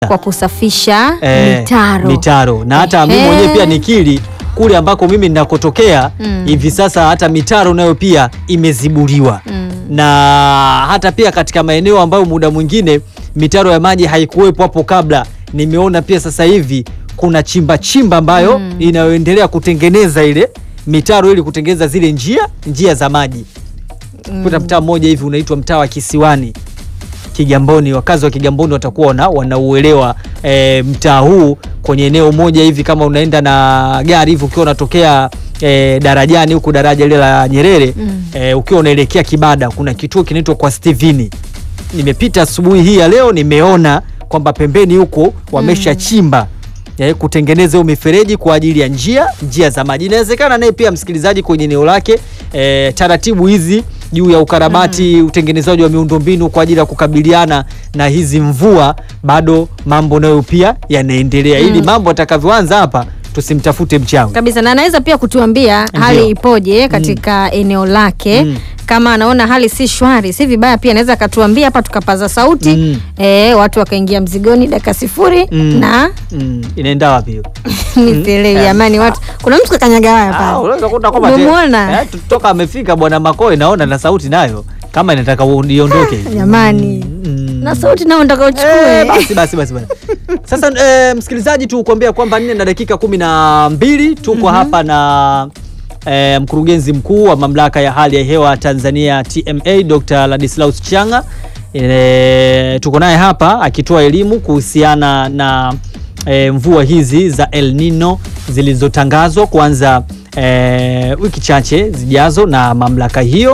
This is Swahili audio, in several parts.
kwa kusafisha eh, mitaro. mitaro. na hata mimi Ehe. mwenyewe pia nikiri kule ambako mimi ninakotokea Mm. hivi sasa hata mitaro nayo pia imezibuliwa Mm. na hata pia katika maeneo ambayo muda mwingine mitaro ya maji haikuwepo hapo kabla, nimeona pia sasa hivi kuna chimba chimba ambayo Mm. inayoendelea kutengeneza ile mitaro ili kutengeneza zile njia njia za maji. Kuna mtaa mmoja hivi unaitwa mtaa wa Kisiwani Kigamboni. Wakazi wa Kigamboni watakuwa wana, wanauelewa e, mtaa huu kwenye eneo moja hivi, kama unaenda na gari hivi ukiwa unatokea e, darajani huku daraja lile la Nyerere Mm. e, ukiwa unaelekea Kibada kuna kituo kinaitwa kwa Stevini. Nimepita asubuhi hii ya leo, nimeona kwamba pembeni huko wameshachimba eh, kutengeneza hiyo mifereji kwa ajili ya njia njia za maji. Inawezekana naye pia msikilizaji kwenye eneo lake eh, taratibu hizi juu ya ukarabati utengenezaji wa miundombinu kwa ajili ya kukabiliana na hizi mvua, bado mambo nayo pia yanaendelea, ili mambo atakavyoanza hapa tusimtafute mchawi. kabisa na anaweza pia kutuambia hali Ndio. ipoje katika eneo lake Mm. kama anaona hali si shwari si vibaya pia anaweza akatuambia hapa tukapaza sauti Mm. eh, watu wakaingia mzigoni dakika sifuri Mm. na Mm, inaenda wapi hiyo? misielewi jamani watu kuna mtu kakanyaga waya Ah, pale unaweza kukuta kwamba te- Umemwona? eh, toka amefika bwana Makoe, naona na sauti nayo kama inataka iondoke. jamani Mm. na sauti nao ndaka Eh, uchukue basi basi basi bwana. Sasa eh, msikilizaji, tukuambia kwamba nne na dakika kumi na mbili tuko hapa na eh, mkurugenzi mkuu wa mamlaka ya hali ya hewa Tanzania TMA Dr. Ladislaus Changa. Eh, tuko naye hapa akitoa elimu kuhusiana na eh, mvua hizi za El Nino zilizotangazwa kuanza eh, wiki chache zijazo na mamlaka hiyo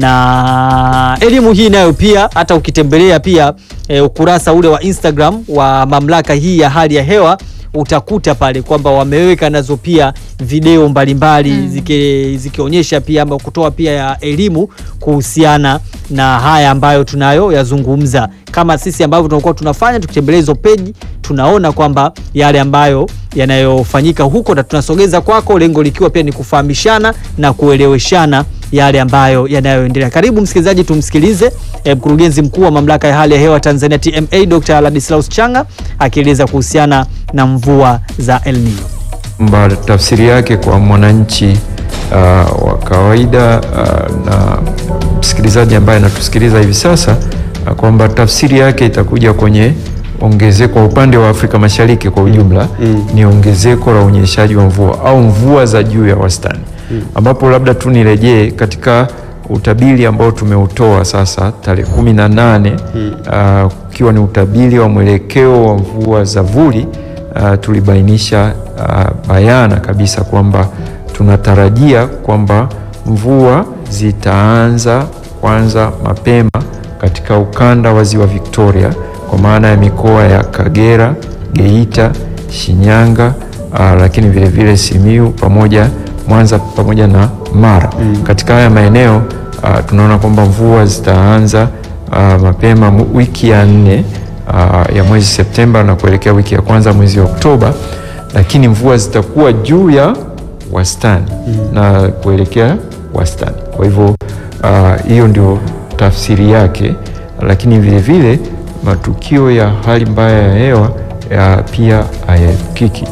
na elimu hii nayo pia hata ukitembelea pia e, ukurasa ule wa Instagram wa mamlaka hii ya hali ya hewa utakuta pale kwamba wameweka nazo pia video mbalimbali ziki- zikionyesha pia ama kutoa pia ya elimu kuhusiana na haya ambayo tunayo yazungumza, kama sisi ambavyo tunakuwa tunafanya tukitembelea hizo peji, tunaona kwamba yale ambayo yanayofanyika huko na tunasogeza kwako, lengo likiwa pia ni kufahamishana na kueleweshana yale ambayo yanayoendelea. Karibu msikilizaji, tumsikilize eh, mkurugenzi mkuu wa mamlaka ya hali ya hewa Tanzania TMA Dr. Ladislaus Changa akieleza kuhusiana na mvua za El Nino. kwamba tafsiri yake kwa mwananchi uh, wa kawaida uh, na msikilizaji ambaye anatusikiliza hivi sasa uh, kwamba tafsiri yake itakuja kwenye ongezeko kwa upande wa Afrika Mashariki kwa ujumla ni ongezeko la unyeshaji wa mvua au mvua za juu ya wastani ambapo labda tu nirejee katika utabiri ambao tumeutoa sasa tarehe kumi na nane uh, ukiwa ni utabiri wa mwelekeo wa mvua za vuli uh, tulibainisha uh, bayana kabisa kwamba tunatarajia kwamba mvua zitaanza kwanza mapema katika ukanda wa ziwa Victoria kwa maana ya mikoa ya Kagera, Geita, Shinyanga uh, lakini vile vile Simiu pamoja Mwanza pamoja na Mara. Katika haya maeneo uh, tunaona kwamba mvua zitaanza uh, mapema mu- wiki ya nne uh, ya mwezi Septemba na kuelekea wiki ya kwanza mwezi wa Oktoba, lakini mvua zitakuwa juu ya wastani na kuelekea wastani. Kwa hivyo uh, hiyo ndio tafsiri yake, lakini vile vile matukio ya hali mbaya ya hewa ya pia hayaepukiki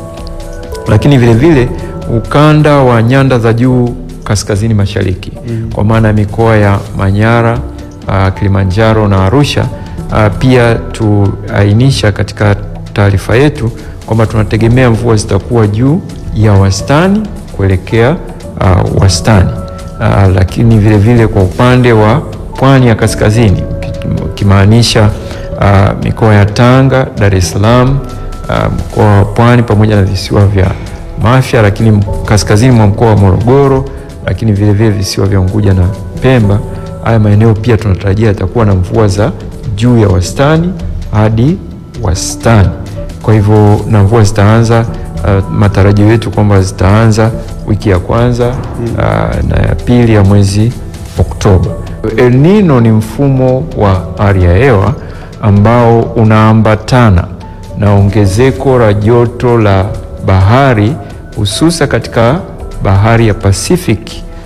lakini vile vile ukanda wa nyanda za juu kaskazini mashariki kwa maana ya mikoa ya Manyara, uh, Kilimanjaro na Arusha uh, pia tuainisha katika taarifa yetu kwamba tunategemea mvua zitakuwa juu ya wastani kuelekea uh, wastani uh, lakini vile vile kwa upande wa pwani ya kaskazini ukimaanisha uh, mikoa ya Tanga, Dar es Salaam uh, mkoa wa Pwani pamoja na visiwa vya Mafia, lakini m- kaskazini mwa mkoa wa Morogoro, lakini vile vile visiwa vya Unguja na Pemba. Haya maeneo pia tunatarajia yatakuwa na mvua za juu ya wastani hadi wastani. Kwa hivyo na mvua zitaanza uh, matarajio yetu kwamba zitaanza wiki ya kwanza uh, na ya pili ya mwezi Oktoba. El Nino ni mfumo wa hali ya hewa ambao unaambatana na ongezeko la joto la bahari hususa katika bahari ya Pacific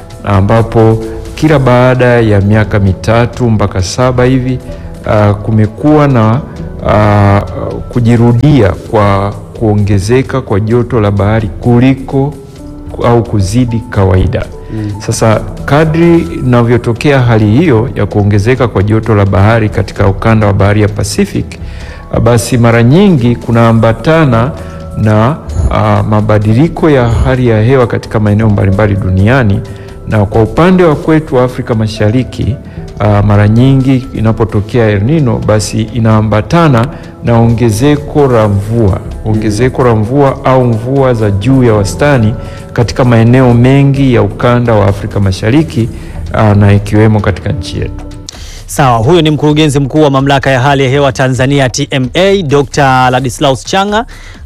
ambapo kila baada ya miaka mitatu mpaka saba hivi uh, kumekuwa na uh, kujirudia kwa kuongezeka kwa joto la bahari kuliko au kuzidi kawaida. Sasa kadri inavyotokea hali hiyo ya kuongezeka kwa joto la bahari katika ukanda wa bahari ya Pacific, uh, basi mara nyingi kunaambatana na uh, mabadiliko ya hali ya hewa katika maeneo mbalimbali duniani, na kwa upande wa kwetu wa Afrika Mashariki uh, mara nyingi inapotokea El Nino basi inaambatana na ongezeko la mvua, ongezeko la mvua au mvua za juu ya wastani katika maeneo mengi ya ukanda wa Afrika Mashariki uh, na ikiwemo katika nchi yetu. Sawa, huyo ni mkurugenzi mkuu wa mamlaka ya hali ya hewa Tanzania TMA, Dr. Ladislaus Changa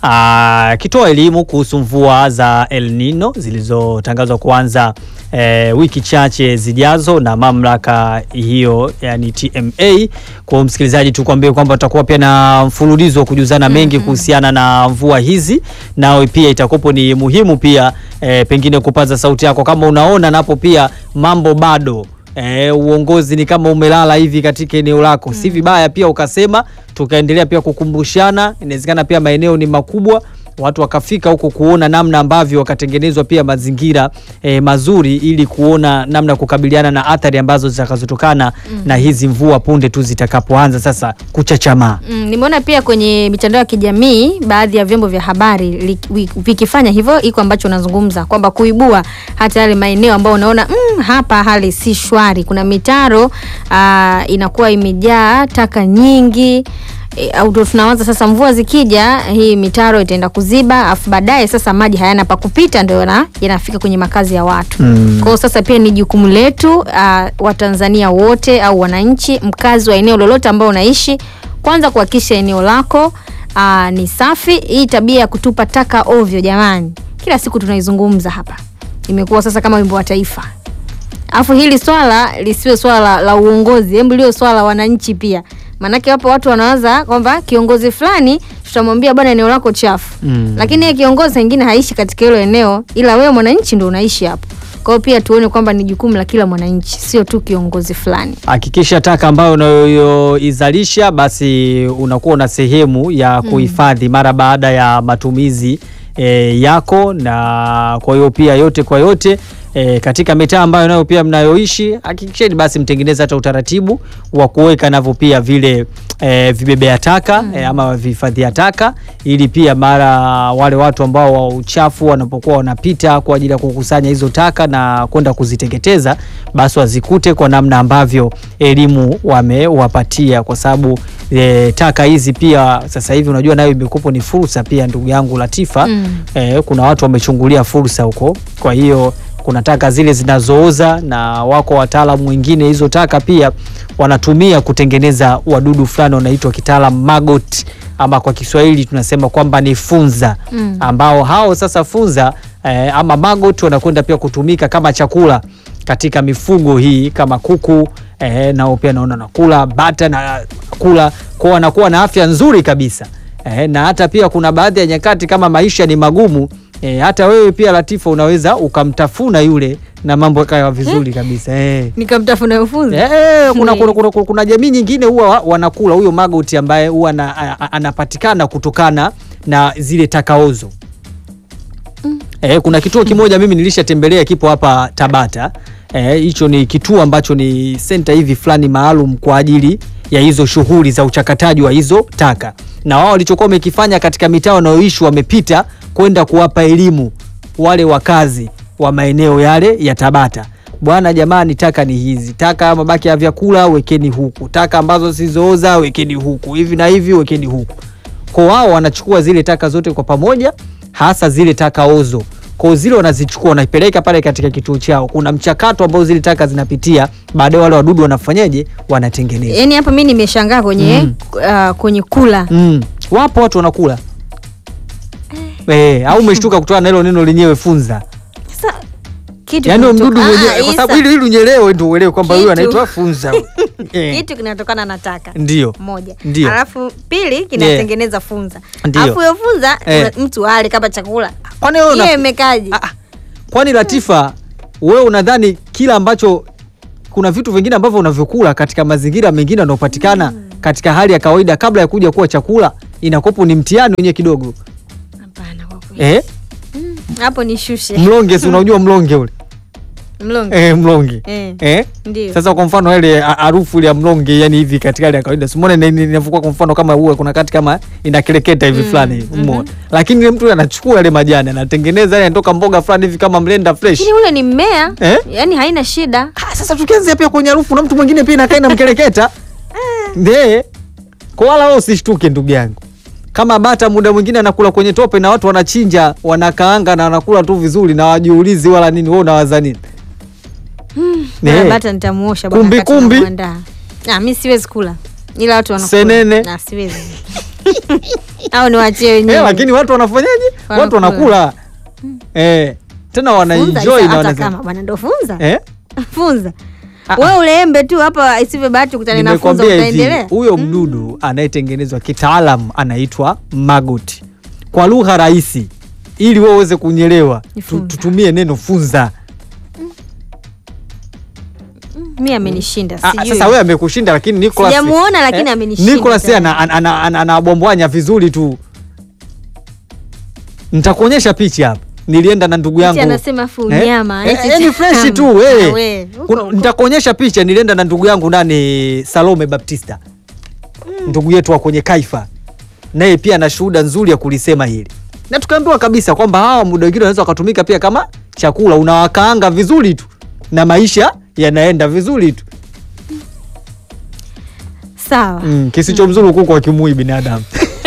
akitoa elimu kuhusu mvua za El Nino zilizotangazwa kuanza e, wiki chache zijazo na mamlaka hiyo yani TMA. Kwa msikilizaji, tukwambie kwamba tutakuwa pia na mfululizo wa kujuzana mengi kuhusiana na mvua hizi, nawe pia itakupo ni muhimu pia e, pengine kupaza sauti yako kama unaona napo pia mambo bado E, uongozi ni kama umelala hivi katika eneo lako, si vibaya pia ukasema, tukaendelea pia kukumbushana. Inawezekana pia maeneo ni makubwa, watu wakafika huko kuona namna ambavyo wakatengenezwa pia mazingira e, mazuri, ili kuona namna ya kukabiliana na athari ambazo zitakazotokana na hizi mvua punde tu zitakapoanza sasa kuchachamaa. Mm, nimeona pia kwenye mitandao ya kijamii baadhi ya vyombo vya habari li- wi- vikifanya hivyo, iko ambacho unazungumza kwamba kuibua hata yale maeneo ambayo unaona mm, hapa hali si shwari. Kuna mitaro aa, inakuwa imejaa taka nyingi e, au ndo tunawaza sasa, mvua zikija, hii mitaro itaenda kuziba, afu baadaye sasa maji hayana pa kupita, ndio yana- yanafika kwenye makazi ya watu. Mm. Kwa hiyo sasa pia ni jukumu letu uh, Watanzania wote au wananchi, mkazi wa eneo lolote ambao unaishi, kwanza kuhakikisha eneo lako uh, ni safi. Hii tabia ya kutupa taka ovyo, jamani, kila siku tunaizungumza hapa, imekuwa sasa kama wimbo wa taifa. Alafu hili swala lisiwe swala la, la uongozi, hebu liwe swala la wananchi pia, maanake wapo watu wanawaza kwamba kiongozi fulani tutamwambia bwana, eneo lako chafu Mm. lakini yeye kiongozi wengine haishi katika hilo eneo, ila wewe mwananchi ndo unaishi hapo. Kwa hiyo pia tuone kwamba ni jukumu la kila mwananchi, sio tu kiongozi fulani. Hakikisha taka ambayo unayoizalisha basi unakuwa una sehemu ya kuhifadhi mara baada ya matumizi e, yako, na kwa hiyo pia yote kwa yote e, katika mitaa ambayo nayo pia mnayoishi hakikisheni basi mtengeneze hata utaratibu wa kuweka navyo pia vile e, vibebea taka e, ama vihifadhia taka, ili pia mara wale watu ambao wa uchafu wanapokuwa wanapita kwa ajili ya kukusanya hizo taka na kwenda kuziteketeza, basi wazikute kwa namna ambavyo elimu wamewapatia, kwa sababu e, taka hizi pia sasa hivi unajua nayo imekupo ni fursa pia, ndugu yangu Latifa Mm. e, kuna watu wamechungulia fursa huko, kwa hiyo kuna taka zile zinazooza na wako wataalamu wengine hizo taka pia wanatumia kutengeneza wadudu fulani wanaitwa kitaalam maggot, ama kwa Kiswahili tunasema kwamba ni funza Mm. ambao hao sasa funza eh, ama maggot wanakwenda pia kutumika kama chakula katika mifugo hii kama kuku eh, nao pia naona nakula bata na kula kwao, wanakuwa na afya nzuri kabisa eh, na hata pia kuna baadhi ya nyakati kama maisha ni magumu eh, hata wewe pia Latifa unaweza ukamtafuna yule na mambo yakawa vizuri kabisa eh. Nikamtafuna ufunzi Eh, kuna, kuna, kuna, kuna, kuna jamii nyingine huwa wa- wanakula huyo magoti ambaye huwa ana- a- a- anapatikana kutokana na zile takaozo. Eh, kuna kituo kimoja mimi nilishatembelea kipo hapa Tabata. Eh, hicho ni kituo ambacho ni senta hivi fulani maalum kwa ajili ya hizo shughuli za uchakataji wa hizo taka, na wao walichokuwa wamekifanya katika mitaa wanayoishi, wamepita kwenda kuwapa elimu wale wakazi wa maeneo yale ya Tabata. Bwana jamani, taka ni hizi, taka mabaki ya vyakula wekeni huku, taka ambazo sizooza wekeni huku, hivi na hivi wekeni huku. Kwa wao wanachukua zile taka zote kwa pamoja, hasa zile taka ozo. Kwa zile wanazichukua wanapeleka pale katika kituo chao. Kuna mchakato ambao zile taka zinapitia, baadaye wale wadudu wanafanyaje? Wanatengenezwa. yaani hapa mi nimeshangaa kwenye Mm. uh, kwenye kula Mm. Wapo watu wanakula eh, au umeshtuka kutokana na hilo neno lenyewe funza. sasa kitu Yaani huyo kinatoka- mdudu Ah, mwenyewe, kwa Isa, sababu ili ili unyelewe ndio uelewe kwamba huyu Kitu. anaitwa funza. Eh, kitu kinatokana na taka Ndio. moja Ndio. alafu pili kinatengeneza funza Ndio. alafu hiyo funza Eh. una- mtu ale kama chakula Kwani wewe una- hiyo imekaje Ah, ah. Kwani Latifa, wewe unadhani kila ambacho kuna vitu vingine ambavyo unavyokula katika mazingira mengine yanayopatikana katika hali ya kawaida kabla ya kuja kuwa chakula inakopo ni mtihani wenyewe kidogo Hapana kwa kweli. eh? Hapo nishushe. Mlonge si unajua mlonge ule Mlonge. eh, mlonge Eh. eh? Ndio. Sasa kwa mfano ile ha- harufu ile ya mlonge yani hivi katika hali ya kawaida simone inavukua kwa mfano kama uwe kuna kati kama inakeleketa hivi fulani hivi umeona lakini ile mtu anachukua ile majani anatengeneza yani anatoka mboga fulani hivi kama mlenda fresh Lakini ule ni mmea. Eh? Yaani haina shida. Ah, sasa tukianzia pia kwenye harufu na mtu mwingine pia inakaa inamkeleketa nde kwa wala wewe usishtuke ndugu yangu kama bata muda mwingine anakula kwenye tope na watu wanachinja wanakaanga na wanakula tu vizuri na wajiulizi wala nini wewe unawaza nini Ne. Na bata nitamuosha bwana Kumbi, wakati kumbi. namuandaa. Ah, mimi siwezi kula. Ila watu wanakula. Senene. Na siwezi. Au niwaachie Eh, wenyewe. lakini watu wanafanyaje watu Wanakula. wanakula eh, tena Funza, wanaenjoy isa, na hata wanasema kama bwana ndo funza. eh? Funza. Ah, Wewe ule embe tu hapa isivyo bahati kukutana na funza Nimekwambia hivi utaendelea. huyo mdudu anayetengenezwa kitaalam anaitwa maggot. Kwa lugha rahisi, ili wewe uweze kunyelewa, Ni tu- funza. tutumie neno funza. Mimi amenishinda Ah, sijui. Sasa wewe amekushinda, lakini Nicholas Sijamuona, lakini amenishinda Nicholas yeye tayari. ana- ana- ana- anabwambwanya vizuri tu. Nitakuonyesha picha hapa. Nilienda na ndugu yangu. Eti anasema afu Eh? unyama, Eh, eti eh, ni fresh tamu. tu eh. Ah, we, huko, Kuna- huko. Nitakuonyesha picha. Nilienda na ndugu yangu nani, Salome Baptista, ndugu yetu wa kwenye Kaifa, naye pia ana shuhuda nzuri ya kulisema hili, na tukaambiwa kabisa kwamba hawa muda wengine wanaweza wakatumika pia kama chakula, unawakaanga vizuri tu na maisha yanaenda vizuri tu. Sawa. Mm, kisicho mzuri kuku akimui binadamu.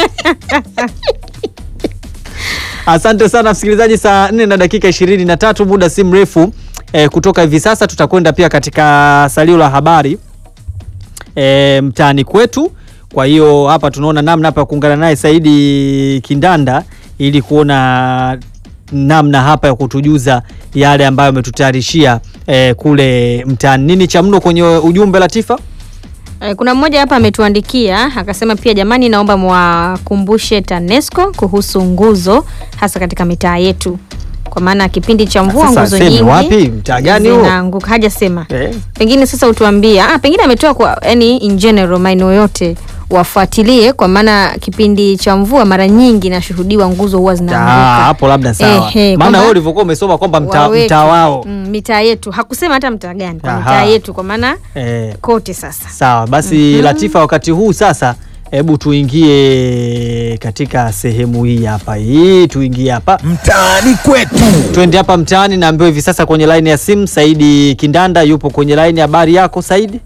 Asante sana msikilizaji, saa nne na dakika ishirini na tatu muda si mrefu eh, kutoka hivi sasa tutakwenda pia katika salio la habari eh, mtaani kwetu. Kwa hiyo hapa tunaona namna hapa ya kuungana naye Saidi Kindanda ili kuona namna hapa ya kutujuza yale ambayo ametutayarishia eh, kule mtaani. Nini cha mno kwenye ujumbe Latifa? Eh, Kuna mmoja hapa ametuandikia akasema pia, jamani, naomba mwakumbushe TANESCO kuhusu nguzo hasa katika mitaa yetu, kwa maana kipindi cha mvua Sasa nguzo aseme nyingi wapi? Mtaa gani huo? zinaanguka. Hajasema Eh. pengine sasa utuambia. Ah, pengine ametoa kwa yani in general maeneo yote wafuatilie, kwa maana kipindi cha mvua mara nyingi nashuhudiwa nguzo huwa Ah, zinaanguka. hapo labda sawa. Ehe, Maana kwamba wewe ulivyokuwa umesoma kwamba mtaa waweke, mtaa wao. mm, mitaa yetu hakusema hata mtaa gani, kwa Aha. mitaa yetu, kwa maana Eh, kote sasa sawa basi Latifa, wakati huu sasa, hebu tuingie katika sehemu hii hapa, hii tuingie hapa, mtaani kwetu. twende hapa mtaani. Naambiwa hivi sasa kwenye laini ya simu Saidi Kindanda yupo kwenye laini. Habari yako Saidi?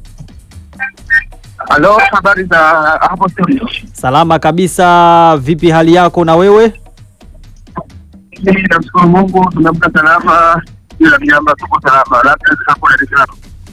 Halo, habari za hapo studio? Salama kabisa. Vipi hali yako na wewe? Mimi namshukuru Mungu, tumeamka salama, bila mnyama, tuko salama, labda hapo Dar es Salaam.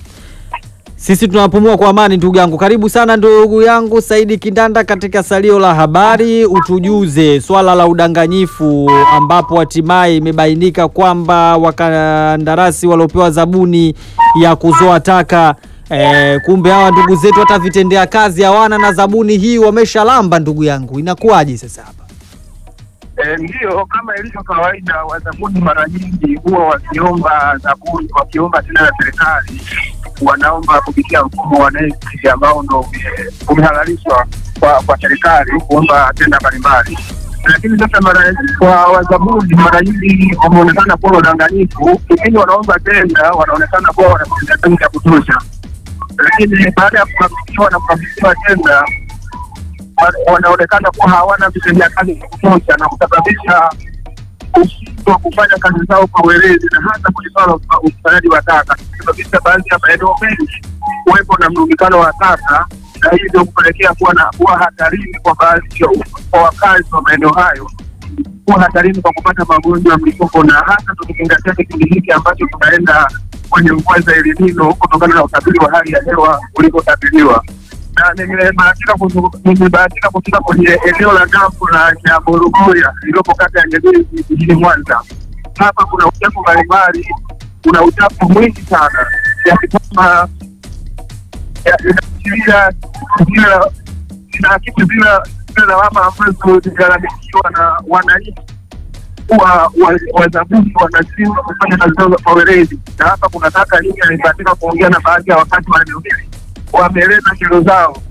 Sisi tunapumua kwa amani, ndugu yangu. Karibu sana ndugu yangu Saidi Kindanda katika salio la habari, utujuze swala la udanganyifu ambapo hatimaye imebainika kwamba wakandarasi waliopewa zabuni ya kuzoa taka eh, kumbe hawa ndugu zetu hata vitendea kazi hawana na zabuni hii wameshalamba. Ndugu yangu, inakuwaje sasa hapa? Eh, Ndiyo, kama ilivyo kawaida, wazabuni mara nyingi huwa wakiomba zabuni, wakiomba tena na serikali, wanaomba kupitia mfumo wa NeST ambao ndo ume- umehalalishwa kwa kwa serikali kuomba tenda mbalimbali. Lakini sasa mara kwa wazabuni mara nyingi wameonekana kuwa wadanganyifu, kipindi wanaomba tenda wanaonekana kuwa wanatenda kazi ya kutosha, lakini baada ya kukabidhiwa na kukabidhiwa tenda wa- wanaonekana kuwa hawana vitendea kazi vya kutosha na kusababisha ushindwa kufanya kazi zao kwa weledi na hasa kwenye swala la usa- ukusanyaji wa taka, kusababisha baadhi ya maeneo mengi kuwepo na mrundikano wa taka na hivyo kupelekea kuwa na kuwa hatarini kwa baadhi ya kwa wakazi wa maeneo hayo kuwa hatarini kwa kupata magonjwa ya mlipuko, na hasa tukizingatia kipindi hiki ambacho tunaenda kwenye mvua za El Nino kutokana na utabiri wa hali ya hewa ulivyotabiriwa na nimebahatika kuzu- nimebahatika kufika kwenye eneo la dampo la Nyaborogoya lililopo kata ya Nyegezi jijini Mwanza. Hapa kuna uchafu mbalimbali, kuna uchafu mwingi sana kiasi kwamba ya- inaashiria zile inaakisi zile zile lawama ambazo zimelalamikiwa na wananchi kuwa wa- wazabuni wanashindwa kufanya kazi zao kwa weledi, na hapa kuna taka nyingi. Nimebahatika kuongea na baadhi ya wakazi wa eneo hili, wameeleza kero zao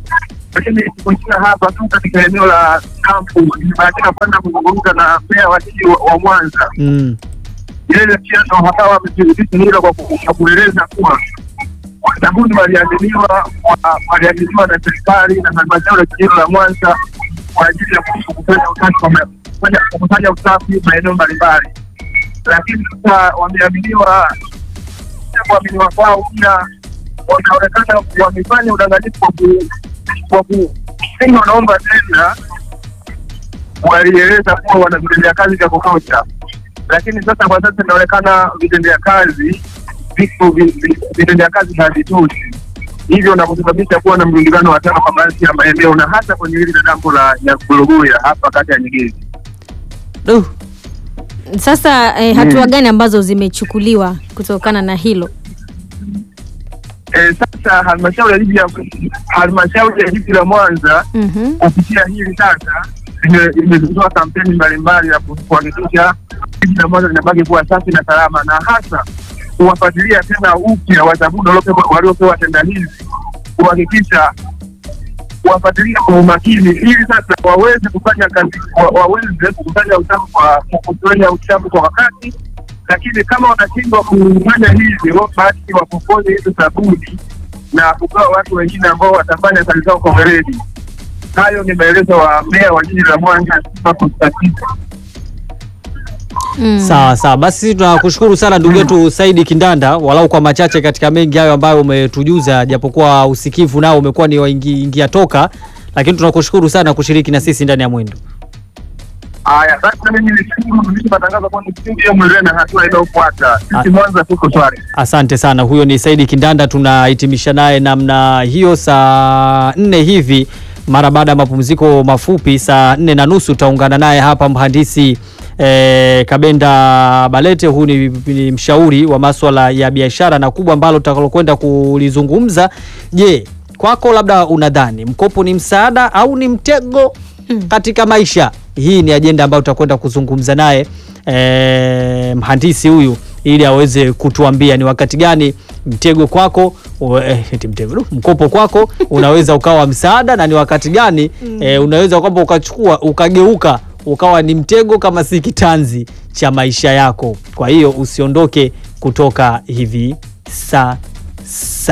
lakini kuishia hapa tu katika eneo la kampu, nimebahatika kwenda kuzungumza na meya wa jiji wa, wa Mwanza. Mm. Yeye pia ndo hapa wamethibitisha hilo kwa ku- kwa kueleza kuwa zabuni waliandiliwa wa- waliandiliwa na serikali na halmashauri ya jiji la Mwanza kwa ajili ya ku- kufanya usafi wa ma- kufanya- kufanya usafi maeneo mbalimbali, lakini sasa wameaminiwa kuaminiwa kwao pia wanaonekana wamefanya udanganyifu kwa ku- kwa ku inga wanaomba tenda, walieleza kuwa wana vitendea kazi vya kutosha, lakini sasa kwa sasa inaonekana vitendea kazi viko vi- vi- vitendea kazi havitoshi, hivyo na kusababisha kuwa na mrundikano wa taka kwa baadhi ya maeneo na hasa kwenye hili la dampo la Nyakuluguya hapa kata ya Nyegezi. Duh. Sasa eh, hatua gani ambazo zimechukuliwa kutokana na hilo? Eh, sasa halmashauri ya jiji ya halmashauri ya jiji la Mwanza Mhm. kupitia hili sasa ime- imezindua kampeni mbalimbali ya ku- kuhakikisha jiji la Mwanza linabaki kuwa safi na salama, na hasa kuwafuatilia tena upya wazabuni waliopewa- waliopewa tenda hizi, kuhakikisha kuwafuatilia kwa umakini, ili sasa waweze kufanya kazi, wa- waweze kufanya usafi kwa kufanya usafi kwa wakati, lakini kama wanashindwa kufanya hivyo, basi wapokonye hizo sabuni na kupewa watu wengine ambao watafanya kazi zao kwa weledi. Hayo ni maelezo wa meya wa jiji la Mwanza Sifa Konstantini. Mm. Sawa sawa, basi sisi tunakushukuru sana ndugu yetu Saidi Kindanda, walau kwa machache katika mengi hayo ambayo umetujuza, japokuwa usikivu nao umekuwa ni waingi- ingia toka, lakini tunakushukuru sana kushiriki na sisi ndani ya mwendo. Haya, basi na mimi nishukuru mtumishi matangazo kwa studio mwendele na hatua inayofuata. Sisi Mwanza tuko swali. Asante sana. Huyo ni Saidi Kindanda, tunahitimisha naye namna hiyo saa nne hivi, mara baada ya mapumziko mafupi. Saa nne na nusu utaungana naye hapa mhandisi eh, Kabenda Balete. Huyu ni, ni mshauri wa maswala ya biashara, na kubwa ambalo tutakalokwenda kulizungumza, je, kwako labda unadhani mkopo ni msaada au ni mtego katika maisha? Hii ni ajenda ambayo tutakwenda kuzungumza naye eh, mhandisi huyu ili aweze kutuambia ni wakati gani mtego kwako u- eh, eti mtego du, mkopo kwako unaweza ukawa msaada na ni wakati gani eh, unaweza kwamba ukachukua ukageuka ukawa ni mtego kama si kitanzi cha maisha yako. Kwa hiyo usiondoke kutoka hivi sasa.